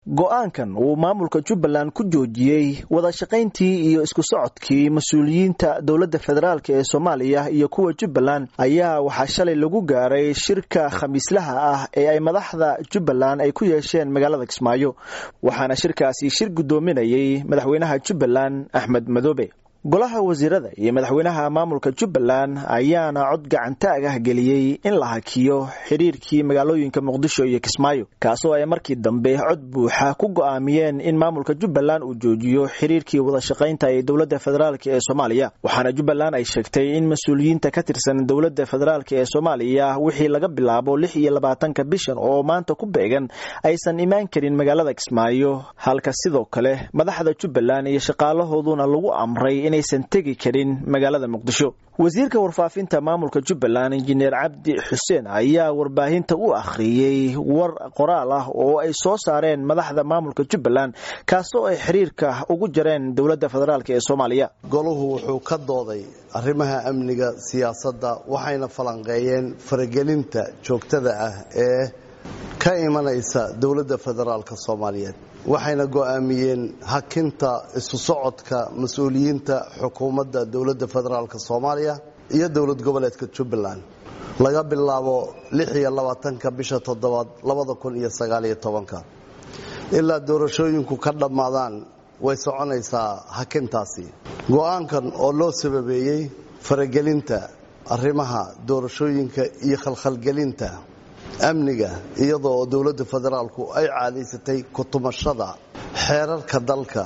go-aankan uu maamulka jubbaland ku joojiyey wada shaqayntii iyo isku socodkii mas-uuliyiinta dowladda federaalk ee soomaaliya iyo kuwa jubbaland ayaa waxaa shalay lagu gaaray shirka khamiislaha ah ee ay madaxda jubbaland ay ku yeesheen magaalada kismaayo waxaana shirkaasi shir guddoominayay madaxweynaha jubbaland axmed madoobe golaha wasiirada iyo madaxweynaha maamulka jubbaland ayaana cod gacantaag ah geliyey in la hakiyo xiriirkii magaalooyinka muqdisho iyo kismaayo kaasoo ay markii dambe cod buuxa ku go'aamiyeen in maamulka jubbaland uu joojiyo xiriirkii wadashaqaynta ee dowladda federaalk ee soomaaliya waxaana jubbaland ay sheegtay in mas-uuliyiinta ka tirsan dowladda federaalk ee soomaaliya wixii laga bilaabo lix iyo labaatanka bishan oo maanta ku beegan aysan imaan karin magaalada kismaayo halka sidoo kale madaxda jubbaland iyo shaqaalahooduna lagu amray inaysan tegi karin magaalada muqdisho wasiirka warfaafinta maamulka jubbaland injineer cabdi xuseen ayaa warbaahinta u akhriyey war qoraal ah oo ay soo saareen madaxda maamulka jubbaland kaasoo ay xiriirka ugu jareen dowladda federaalk ee soomaaliya goluhu wuxuu ka dooday arrimaha amniga siyaasadda waxayna falanqeeyeen faragelinta joogtada ah ee ka imanaysa dowladda federaalk soomaaliyeed waxayna go'aamiyeen hakinta isu socodka mas-uuliyiinta xukuumadda dowladda federaalk soomaaliya iyo dowlad goboleedka jubbaland laga bilaabo lix iyo labaatanka bisha toddobaad labada kun iyo sagaaliyo tobanka ilaa doorashooyinku ka dhammaadaan way soconaysaa hakintaasi go'aankan oo loo sababeeyey faragelinta arrimaha doorashooyinka iyo khalkhalgelinta amniga iyadoo dowladda federaalku ay caadaysatay kutumashada xeerarka dalka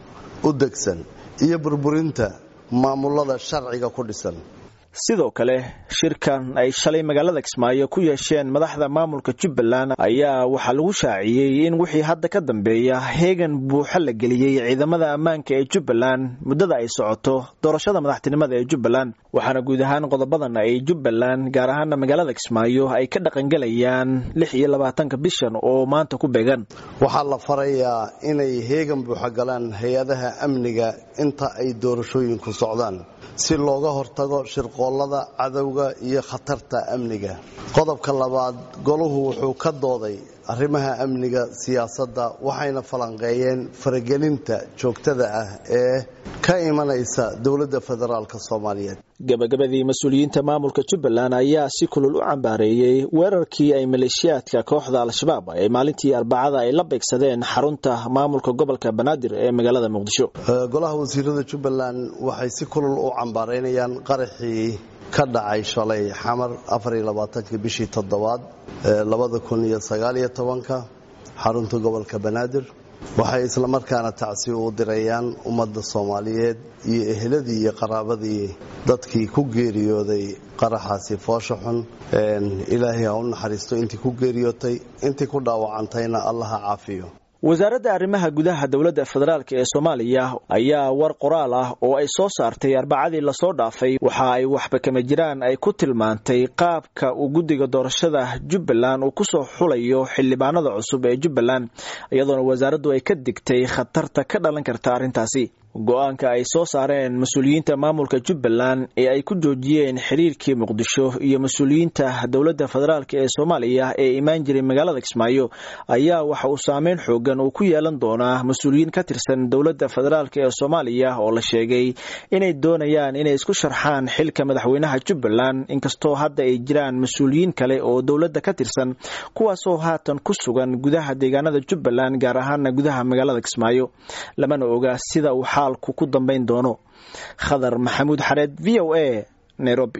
u degsan iyo burburinta maamulada sharciga ku dhisan sidoo kale shirkan ay shalay magaalada kismaayo ku yeesheen madaxda maamulka jubbaland ayaa waxaa lagu shaaciyey in wixii hadda ka dambeeya heegan buuxa la geliyey ciidamada ammaanka ee jubbaland muddada ay socoto doorashada madaxtinimada ee jubbaland waxaana guud ahaan qodobadan ay jubbaland gaar ahaana magaalada kismaayo ay ka dhaqangelayaan lix iyo labaatanka bishan oo maanta ku beegan waxaa la farayaa inay heegan buuxa galaan hay-adaha amniga inta ay doorashooyinku socdaan si looga hortago shirqoollada cadowga iyo khatarta amniga qodobka labaad goluhu wuxuu ka dooday arrimaha amniga siyaasadda waxayna falanqeeyeen faragelinta joogtada ah ee ka imanaysa dowladda federaalk soomaaliyeed gabagabadii mas-uuliyiinta maamulka jubbaland ayaa si kulul u cambaareeyey weerarkii ay maleeshiyaadka kooxda al-shabaab ee maalintii arbacada ay la beegsadeen xarunta maamulka gobolka banaadir ee magaalada muqdisho golaha wasiirada jubbaland waxay si kulul u cambaaraynayaan qaraxii ka dhacay shalay xamar afariyolabaatanki bishii toddobaad labada kun iyo sagaaliyo tobanka xarunta gobolka banaadir waxay islamarkaana tacsi u dirayaan ummadda soomaaliyeed iyo eheladii iyo qaraabadii dadkii ku geeriyooday qaraxaasi foosha xun ilaahay ha u naxariisto intii ku geeriyootay intii ku dhaawacantayna allaha caafiyo wasaaradda arrimaha gudaha dowladda federaalk ee soomaaliya ayaa war qoraal ah oo ay soo saartay arbacadii lasoo dhaafay waxa ay waxba kama jiraan ay ku tilmaantay qaabka uu guddiga doorashada jubbaland uu kusoo xulayo xildhibaanada cusub ee jubbaland iyadoona wasaaraddu ay ka digtay khatarta ka dhalan karta arrintaasi go-aanka ay soo saareen mas-uuliyiinta maamulka jubbaland ee ay ku joojiyeen xiriirkii muqdisho iyo mas-uuliyiinta dowladda federaalk ee soomaaliya ee imaan jiray magaalada kismaayo ayaa waxa uu saameyn xoogan uu ku yeelan doonaa mas-uuliyiin ka tirsan dowladda federaalk ee soomaaliya oo la sheegay inay doonayaan inay isku sharxaan xilka madaxweynaha jubbaland inkastoo hadda ay jiraan mas-uuliyiin kale oo dowladda ka tirsan kuwaasoo haatan ku sugan gudaha deegaanada jubbaland gaar ahaana gudaha magaalada kismaayo lamana oga sida uu xaalku ku dambayn doono khadar maxamuud xareed v o a nairobi